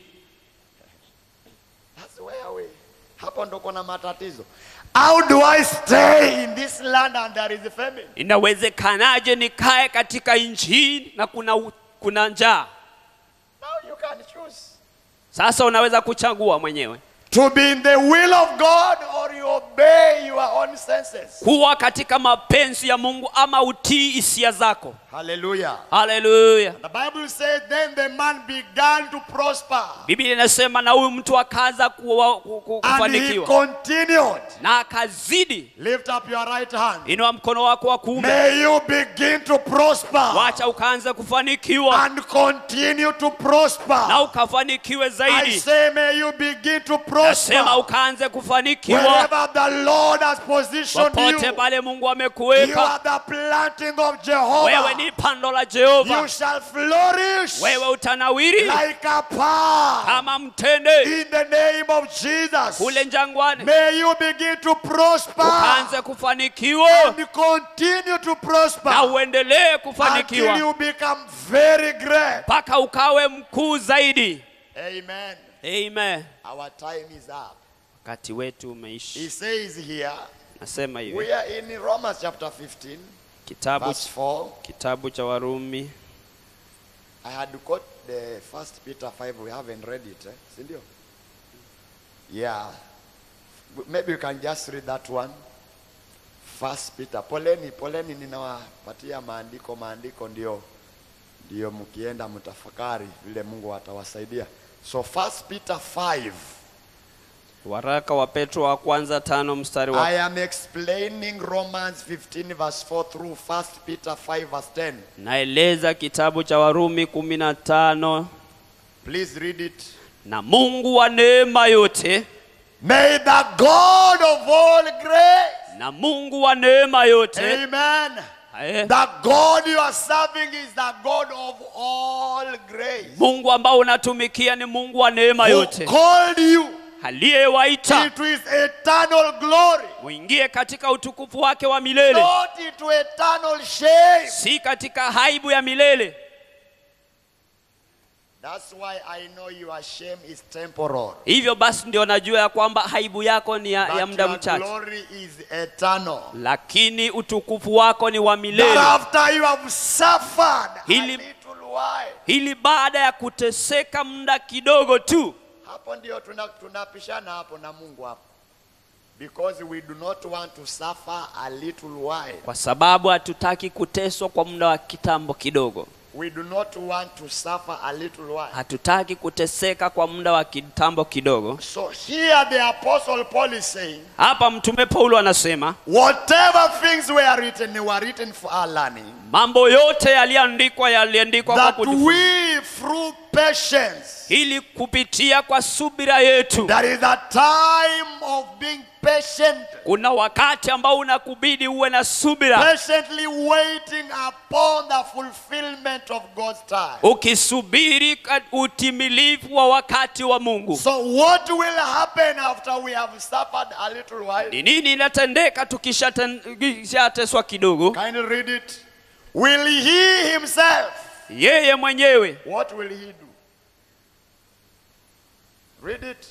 S1: That's where we. Hapo ndo kuna matatizo. How do I stay in this land and there is a famine?
S2: inawezekanaje nikae katika nchi hii na kuna, u- kuna njaa
S1: Now you can choose.
S2: sasa unaweza kuchagua mwenyewe
S1: To be in the will of God or you obey your own senses.
S2: kuwa katika mapenzi ya mungu ama utii hisia zako
S1: Hallelujah.
S2: haleluya
S1: The Bible says, then the man began to prosper.
S2: biblia inasema na huyu mtu akaanza kuwa- ku- ku-
S1: And he
S2: kufanikiwa
S1: continued.
S2: na akazidi
S1: Lift up your right hand.
S2: inua mkono wako wa kuume
S1: May you begin to prosper
S2: wacha ukaanza kufanikiwa
S1: and continue to prosper.
S2: na ukafanikiwe
S1: I
S2: zaidi
S1: say, may you begin to
S2: nasema
S1: prosper
S2: ukaanze kufanikiwa
S1: wherever the Lord has positioned
S2: popote
S1: you.
S2: pale mungu
S1: You
S2: amekuweka
S1: are the planting of
S2: wewe
S1: Jehovah.
S2: ni pando la
S1: You
S2: jehova
S1: shall flourish
S2: wewe utanawiri
S1: like a palm
S2: kama mtende
S1: in the name of Jesus.
S2: kule njangwani
S1: May you begin to prosper
S2: ukaanze kufanikiwa
S1: and continue to
S2: na
S1: prosper
S2: uendelee
S1: until
S2: kufanikiwa
S1: you become very great.
S2: mpaka ukawe mkuu zaidi
S1: Amen.
S2: amen
S1: Our time is up.
S2: wakati wetu umeishi
S1: He says here,
S2: nasema hivi
S1: we are in Romans chapter 15,
S2: kitabu,
S1: verse 4.
S2: kitabu cha warumi
S1: I had to quote the first Peter 5, we haven't read it. Eh? Sindio? Yeah. Maybe you can just read that one. First Peter. Poleni, poleni ninawapatia maandiko, maandiko ndio ndio mkienda mtafakari vile Mungu atawasaidia. So first Peter 5.
S2: waraka wa petro wa kwanza tano mstari wa
S1: I am explaining Romans 15 verse 4 through first Peter 5 verse 10.
S2: naeleza kitabu cha warumi kumi na tano
S1: Please read it.
S2: na mungu wa neema yote
S1: May the God of all grace
S2: na mungu wa neema yote
S1: Amen.
S2: eh,
S1: The God you are serving is the God of all grace.
S2: mungu ambao unatumikia ni mungu wa neema
S1: Who
S2: yote
S1: called you
S2: aliyewaita
S1: into his eternal glory,
S2: muingie katika utukufu wake wa milele
S1: not into eternal shame.
S2: si katika haibu ya milele
S1: That's why I know your shame is temporal.
S2: hivyo basi ndio najua ya kwamba haibu yako ni ya, ya
S1: But
S2: muda
S1: your
S2: mchache
S1: glory is eternal.
S2: lakini utukufu wako ni wa
S1: That
S2: milele
S1: after you have suffered a
S2: Hili-
S1: little while,
S2: ili baada ya kuteseka muda kidogo tu
S1: hapo ndio tuna- tunapishana hapo na Mungu hapo. Because we do not want to suffer a little while.
S2: kwa sababu hatutaki kuteswa kwa muda wa kitambo kidogo
S1: We do not want to suffer a little while.
S2: hatutaki kuteseka kwa muda wa kitambo kidogo
S1: So here the apostle Paul is saying,
S2: hapa mtume paulo anasema
S1: whatever things were written, they were written for our learning.
S2: mambo yote yaliyoandikwa yaliandikwa kwa
S1: That
S2: kujifunza
S1: we through patience.
S2: ili kupitia kwa subira yetu
S1: There is a time of being patient,
S2: kuna wakati ambao unakubidi uwe na subira
S1: patiently waiting upon the fulfillment of God's time.
S2: ukisubiri ka- utimilifu wa wakati wa mungu
S1: So, what will happen after we have suffered a little while?
S2: ni nini inatendeka tukishateswa kidogo
S1: Kindly read it. Will he himself,
S2: yeye mwenyewe
S1: what will he do? Read it.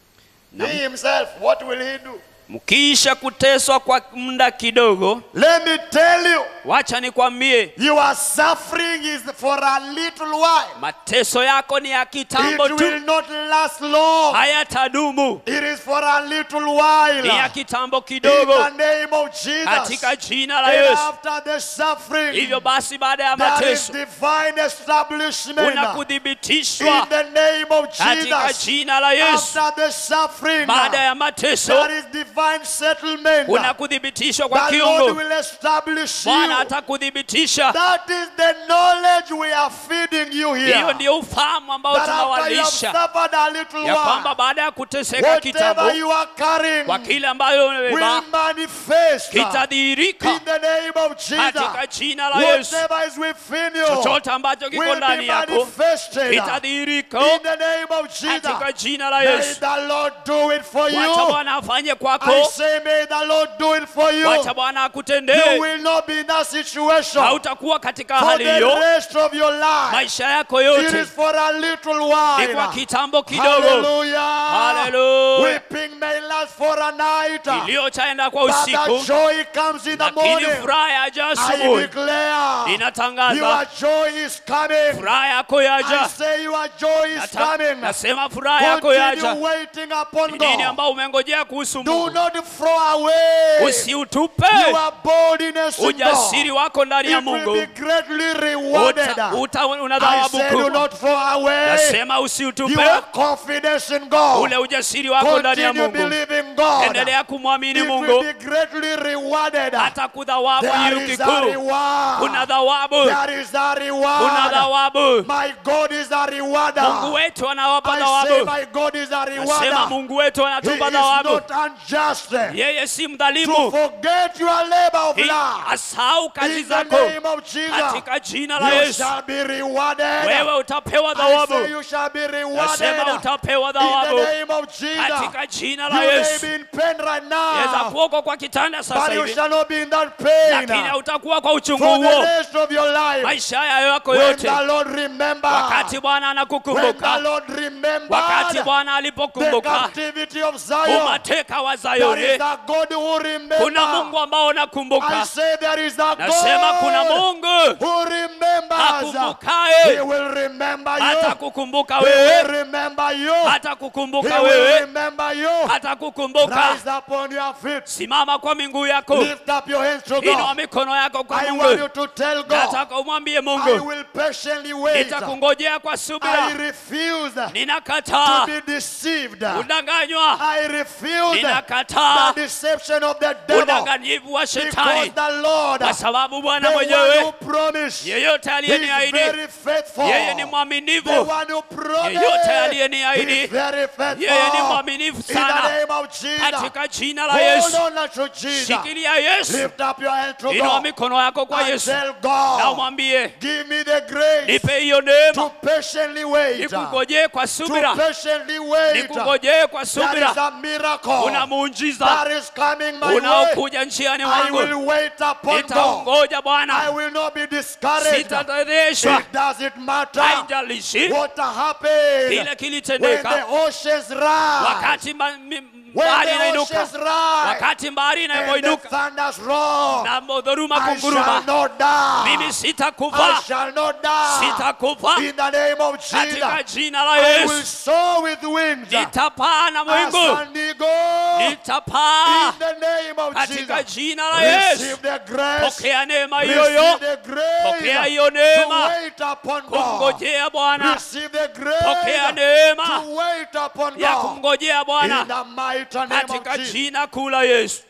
S2: Na-
S1: He himself, what will he do?
S2: mkiisha kuteswa kwa muda kidogo
S1: Let me tell you,
S2: wacha nikwambie
S1: your suffering is for a little while.
S2: mateso yako ni ya
S1: It
S2: kitambo
S1: will
S2: tu
S1: not last long.
S2: hayatadumu
S1: It is for a little while.
S2: ni ya kitambo
S1: In
S2: kidogo
S1: the name of Jesus.
S2: katika jina la
S1: And
S2: yesu
S1: after the suffering,
S2: hivyo basi baada ya
S1: there is
S2: mateso
S1: divine establishment.
S2: kuna
S1: In
S2: kuthibitishwa
S1: the name of
S2: katika
S1: Jesus.
S2: jina la yesu
S1: After the suffering,
S2: baada ya mateso
S1: there is divine settlement.
S2: kuna kuthibitishwa kwa
S1: The Lord
S2: kiungo
S1: will establish
S2: bwana
S1: you.
S2: atakuthibitisha
S1: That is the knowledge we are feeding you here.
S2: hiyo ndio ufahamu ambao
S1: That after you have
S2: tunawalisha
S1: suffered a little
S2: ya kwamba
S1: while,
S2: baada ya kuteseka kitambo
S1: whatever you are carrying
S2: kwa kile ambayo
S1: will
S2: umebeba
S1: manifest in
S2: kitadhihirika
S1: the name of Jesus.
S2: katika jina la yesu
S1: Whatever is within you
S2: chochote ambacho kiko
S1: will be
S2: ndani yako
S1: manifested
S2: kitadhihirika
S1: in the name of
S2: katika
S1: Jesus.
S2: jina la
S1: May
S2: yesu
S1: the Lord do it for
S2: wacha
S1: you.
S2: bwana afanye
S1: I
S2: kwako
S1: say, may the Lord do it for you.
S2: wacha bwana
S1: You
S2: akutendee
S1: will not be in that situation
S2: hautakuwa katika
S1: for
S2: hali
S1: the
S2: hiyo
S1: rest of your life.
S2: maisha yako
S1: It
S2: yote
S1: is for a little
S2: ni kwa
S1: while.
S2: kitambo kidogo
S1: Hallelujah.
S2: Hallelujah.
S1: Weeping may last for a night.
S2: iliyochaenda kwa
S1: But the
S2: usiku
S1: joy comes in the
S2: lakini
S1: morning.
S2: furaha yaja
S1: I
S2: asubuhi
S1: declare
S2: inatangaza
S1: your joy is coming.
S2: furaha yako
S1: I
S2: yaja
S1: say your joy is
S2: Nata-
S1: coming.
S2: nasema furaha yako yaja
S1: Continue waiting upon
S2: Ni nini
S1: God.
S2: ambao umengojea kuhusu
S1: Do
S2: mungu
S1: not throw away
S2: usiutupe
S1: your boldness in
S2: ujasiri
S1: God.
S2: wako ndani ya
S1: It will
S2: mungu
S1: be greatly rewarded.
S2: Uta- uta- una
S1: I
S2: thawabu
S1: say do
S2: kubwa
S1: not throw away
S2: nasema usiutupe
S1: your confidence in God.
S2: ule ujasiri wako ndani ya
S1: Continue
S2: mungu
S1: believing God.
S2: endelea kumwamini
S1: It will
S2: mungu
S1: be greatly rewarded.
S2: hata kudhawabu
S1: There
S2: hiyo
S1: is a
S2: kikuu
S1: reward.
S2: kuna thawabu
S1: There is a
S2: kuna
S1: reward.
S2: thawabu
S1: My God is a rewarder.
S2: mungu wetu anawapa
S1: I say
S2: thawabu
S1: my God is a
S2: nasema
S1: rewarder.
S2: mungu wetu
S1: He
S2: anatupa
S1: is
S2: thawabu
S1: not unjust
S2: yeye si
S1: to
S2: mdhalimu
S1: forget your labor of
S2: Hi-
S1: love.
S2: asahau kazi
S1: In the
S2: zako
S1: name of Jesus,
S2: katika jina la
S1: you
S2: yesu
S1: shall be rewarded.
S2: wewe utapewa
S1: I say
S2: thawabu
S1: you shall be
S2: nasema
S1: rewarded.
S2: utapewa
S1: In the
S2: thawabu
S1: name of Jesus,
S2: katika jina
S1: you
S2: la
S1: may
S2: yesu
S1: be in pain right
S2: weza
S1: now,
S2: kuoko kwa kitanda sasa
S1: but you
S2: hivi
S1: shall not be in that
S2: lakini
S1: pain
S2: hautakuwa kwa uchungu
S1: for the
S2: huo
S1: rest of your life.
S2: maisha yayo yako
S1: When
S2: yote
S1: the Lord remember,
S2: wakati bwana
S1: when the
S2: anakukumbuka
S1: Lord remember
S2: wakati bwana
S1: the
S2: alipokumbuka
S1: captivity of Zion,
S2: umateka wa
S1: there is
S2: zayoni
S1: a God who
S2: kuna mungu
S1: remembers.
S2: ambao
S1: I
S2: unakumbuka
S1: say there is a
S2: nasema kuna
S1: God
S2: mungu
S1: who remembers. He
S2: akumbukaye
S1: will remember
S2: hata
S1: you.
S2: kukumbuka
S1: He will
S2: wewe
S1: remember you.
S2: hata
S1: He
S2: kukumbuka
S1: will
S2: wewe
S1: remember you.
S2: hata kukumbuka
S1: Rise upon your feet.
S2: simama kwa miguu yako
S1: Lift up your hands to
S2: inua
S1: God.
S2: mikono yako kwa
S1: I want you
S2: mungu
S1: to tell God,
S2: nataka umwambie
S1: I
S2: mungu
S1: will patiently wait.
S2: nitakungojea kwa
S1: I
S2: subira
S1: refuse to
S2: ninakataa
S1: be deceived.
S2: kudanganywa
S1: I refuse
S2: ninakataa
S1: the deception of the devil
S2: udanganyifu wa
S1: because
S2: shetani
S1: the Lord,
S2: kwa sababu
S1: the
S2: bwana
S1: one who
S2: mwenyewe
S1: promised,
S2: yeyote
S1: He is
S2: aliyeniahidi
S1: very faithful.
S2: yeye ni
S1: The
S2: mwaminifu
S1: one who promised,
S2: yeyote
S1: He
S2: aliyeniahidi
S1: is very faithful.
S2: yeye ni mwaminifu
S1: In the
S2: sana
S1: name of Jesus,
S2: katika jina la
S1: hold
S2: yesu
S1: on to Jesus.
S2: shikilia yesu
S1: Lift up your hand to
S2: inua
S1: God
S2: mikono yako kwa
S1: and
S2: yesu
S1: tell
S2: na
S1: God,
S2: umwambie
S1: give me the grace
S2: nipe hiyo
S1: to
S2: neema
S1: patiently wait.
S2: nikungojee kwa
S1: To
S2: subira
S1: patiently wait.
S2: nikungojee kwa
S1: There is
S2: subira
S1: a miracle
S2: una muujiza
S1: that is coming my way.
S2: unaokuja njiani
S1: I
S2: wangu
S1: will wait upon God.
S2: nitaungoja
S1: I
S2: bwana
S1: will not be discouraged.
S2: sitadhereshwa
S1: It doesn't matter
S2: haijalishi
S1: what happened
S2: kile
S1: when the
S2: kilitendeka
S1: oceans rise.
S2: wakati ma- mi-
S1: When
S2: bahari
S1: the
S2: inainuka
S1: oceans rise
S2: wakati bahari
S1: and the
S2: inapoinuka
S1: thunders roar,
S2: na dhodhuruma
S1: I shall
S2: kunguruma
S1: not die.
S2: mimi
S1: I
S2: sitakufa
S1: shall not die.
S2: sitakufa
S1: In the name of
S2: katika
S1: Jesus,
S2: jina la
S1: I will
S2: yesu
S1: soar with wings
S2: nitapaa na
S1: as
S2: mwingu
S1: an eagle.
S2: nitapaa
S1: In the name of
S2: katika
S1: Jesus,
S2: jina la yesu
S1: receive the grace.
S2: pokea neema
S1: Receive
S2: hiyoyo
S1: the
S2: pokea
S1: grace
S2: hiyo
S1: to
S2: neema
S1: wait upon God.
S2: kumngojea bwana
S1: Receive the
S2: pokea
S1: grace
S2: neema
S1: to wait upon
S2: ya
S1: God.
S2: kumngojea
S1: In
S2: bwana
S1: the mighty name of
S2: katika
S1: Jesus.
S2: jina kuu la yesu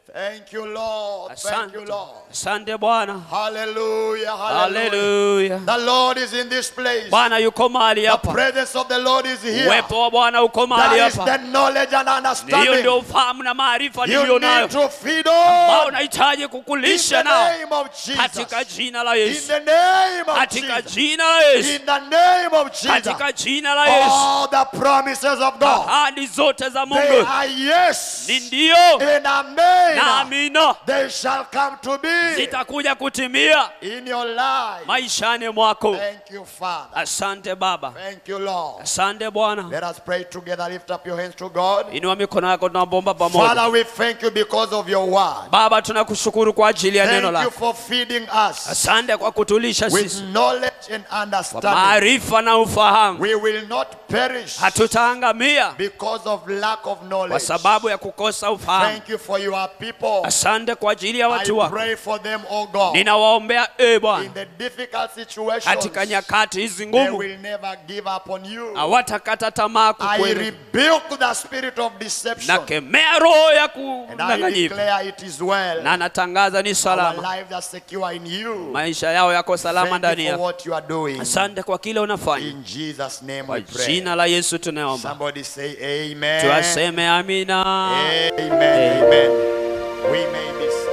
S1: Thank you, Lord. Thank you,
S2: asante
S1: Lord.
S2: asante bwana
S1: Hallelujah. Hallelujah.
S2: haleluya
S1: The Lord is in this place.
S2: bwana yuko mahali
S1: The
S2: hapa
S1: presence of the Lord is here.
S2: uwepo wa bwana uko mahali
S1: That is
S2: hapa
S1: the knowledge and
S2: hiyo
S1: understanding
S2: ndio ufahamu na maarifa
S1: you
S2: niliyo nayo
S1: need to feed
S2: ambao
S1: on
S2: unahitaji
S1: in
S2: kukulisha
S1: the
S2: nao
S1: name of
S2: katika
S1: Jesus.
S2: jina la
S1: In
S2: yesu
S1: the name of
S2: katika
S1: Jesus.
S2: jina la yesu
S1: In the name of Jesus.
S2: katika jina la yesu
S1: All the promises of God.
S2: ahadi zote za
S1: They
S2: mungu
S1: are yes
S2: ni ndio
S1: and
S2: na
S1: amen.
S2: amina
S1: They shall come to be
S2: zitakuja kutimia
S1: in your life.
S2: maishani mwako
S1: Thank you, Father.
S2: asante baba
S1: Thank you, Lord.
S2: asante bwana
S1: Let us pray together. Lift up your hands to God.
S2: inua mikono yako tunapomba pamoja
S1: Father, we thank you because of your word.
S2: baba tunakushukuru kwa ajili ya neno
S1: Thank you
S2: lako
S1: for feeding us
S2: asante kwa kutulisha
S1: with
S2: sisi
S1: knowledge and
S2: kwa
S1: understanding.
S2: maarifa na ufahamu
S1: We will not perish
S2: hatutaangamia
S1: because of lack of
S2: kwa
S1: knowledge.
S2: sababu ya kukosa ufahamu
S1: Thank you for your people.
S2: asante kwa ajili ya
S1: I
S2: watu wako
S1: pray for them, oh God.
S2: ninawaombea e
S1: In
S2: bwana
S1: the difficult situations,
S2: katika nyakati hizi
S1: they
S2: ngumu
S1: will never give up on you.
S2: hawatakata tamaa
S1: I
S2: kukweli
S1: rebuke the spirit of deception.
S2: nakemea roho ya
S1: And I
S2: kudanganyifu
S1: declare it is well.
S2: na natangaza ni
S1: Our
S2: salama
S1: lives are secure in you.
S2: maisha yao yako salama
S1: Thank
S2: ndani
S1: you for
S2: yako
S1: what you are doing.
S2: asante kwa kile unafanya
S1: In Jesus' name
S2: kwa
S1: we pray.
S2: jina la yesu tunaomba
S1: Somebody say amen.
S2: tuwaseme amina
S1: Amen. Amen. We may be